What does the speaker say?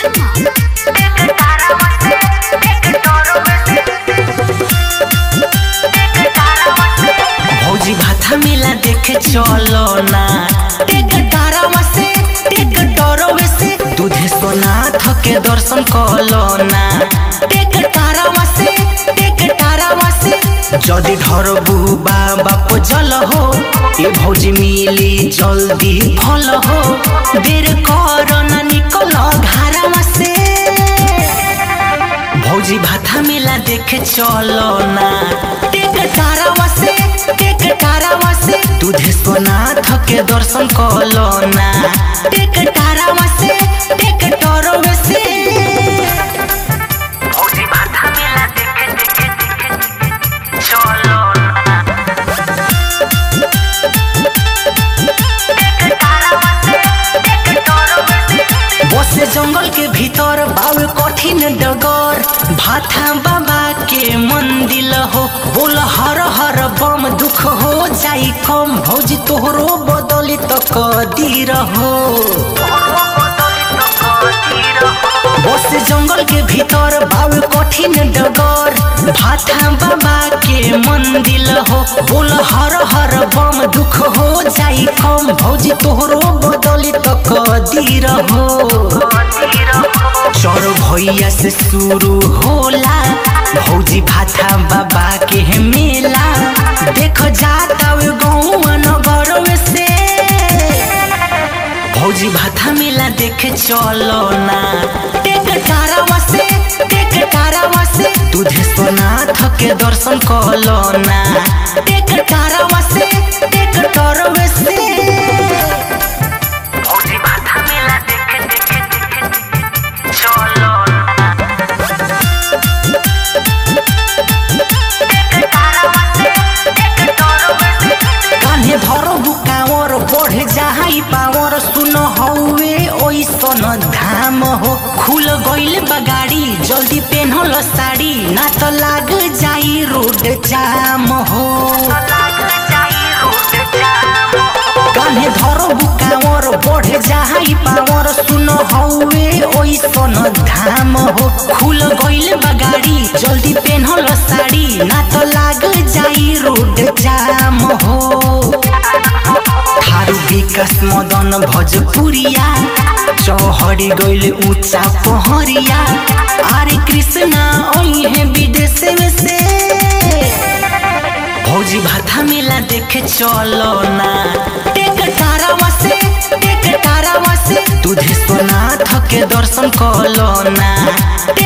भौजी भाथा मेला देखे चलो ना टेक तारावा से टेक डरोवे से दूधे सोनाथ के दर्शन कलो ना टेक तारावा से टेक तारावा से जदि ढरबू बाबा को जल हो ए भौजी मिली जल्दी फल हो देर कर ना निकल घारावा से भौजी भाथा मेला देखे चलो ना टेक तारावा से टेक तारावा से दूधे सोनाथ के दर्शन कलो ना टेक तारावा से टेक टरोवे से भौजी भाथा मेला देखे देखे देखे चलो ना टेक तारावा से टेक टरोवे से बसे जंगल के भीतर बावे कठिन डगर भाथा बाबा के मंदिर हो बोल हर हर बम दुख हो जाई कम भौजी तोहरो बदली तो कदीर हो बसे जंगल के भीतर बावे कठिन डगर भाथा बाबा के मंदिर हो बोल हर हर बम दुख हो जाई कम भौजी तोहरो बदली तो कदीर हो चोर भैया से शुरू होला भौजी भाथा बाबा के मेला देख जाता वे गाँव नगर में से भौजी भाथा मेला देखे चलो ना टेक तारावा से टेक तारावा से दूधे सोनाथ के दर्शन कलो ना टेक तारावा से टेक टरवे से भौजी भाथा मेला देखे देखे देखे देखे चलो ना कान्हे धरो बुकावर बढ़ जाई पावर सुन हौवे ओइसन धाम हो खुल गइल बगाड़ी जल्दी पेन्हल साड़ी ना त लाग जाई रोड जाम हो कान्हे धरो बुकावर बढ़ जाई पावर सुन हौवे ओइसन धाम हो खुल गइल बगाड़ी जल्दी पेन्हल साड़ी ना त लाग जाई रोड जाम हो थारू विकास मदन भोजपुरिया चौहरी गइल ऊंचा पहरिया आरे कृष्णा ओहे विदेश में से भौजी भाथा मेला देखे चलो ना टेक तारावा से टेक तारावा से दूधे सोनाथ के दर्शन कलो ना